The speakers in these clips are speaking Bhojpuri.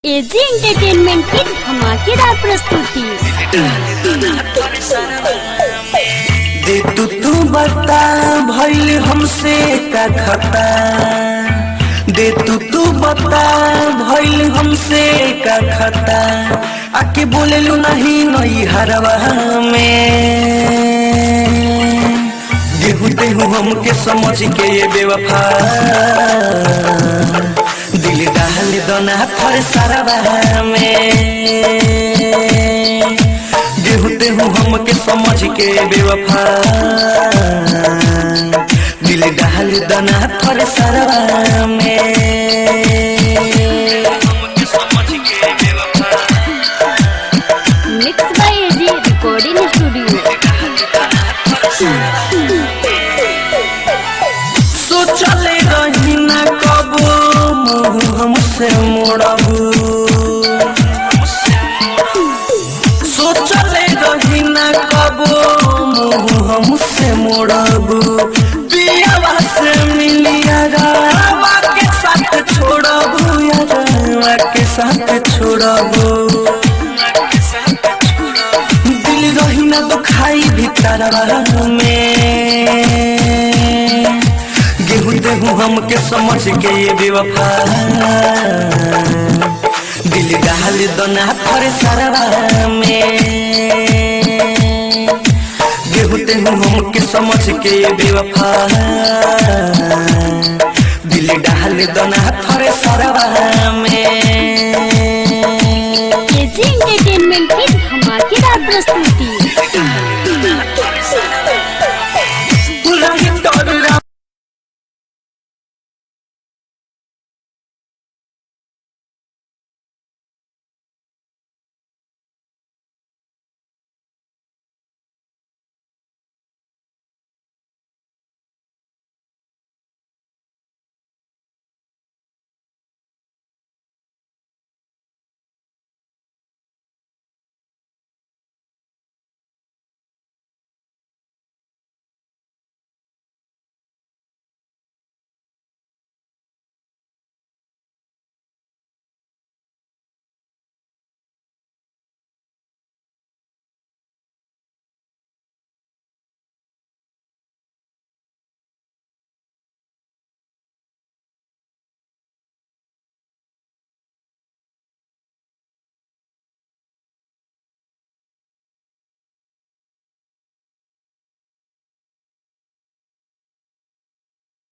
एजी एंटरटेनमेंट की धमाकेदार प्रस्तुति दे तू तू बता भइल हमसे का खता दे तू तू बता भइल हमसे का खता आके बोलेलू नहीं नई हरवा में देहू देहू हमके समझ के ये बेवफा दिल डाल दोना पर सरवा में देहू देहू हमके समझ के बेवफा दिल डाल दना पर सरवा में हमके समझ के बेवफा mix by AG recording studio सोचले रही ना कबो मुँह हमसे मोड़बू सोचले रही ना कबो मुँह हमसे मोड़बू पियावा से मिलिया रावा के साथ छोड़बू यारवा के साथ छोड़बू दिल रही ना दुखाई भीतरवा में गेहूं देहूं हमके समझ के ये बेवफा दिल डाल दोना पर सरवा में गेहूं देहूं हमके समझ के ये बेवफा दिल डाल दोना पर सरवा में एजी एंटरटेनमेंट की धमाकेदार प्रस्तुति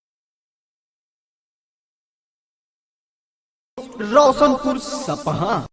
रोशनपुर सपहा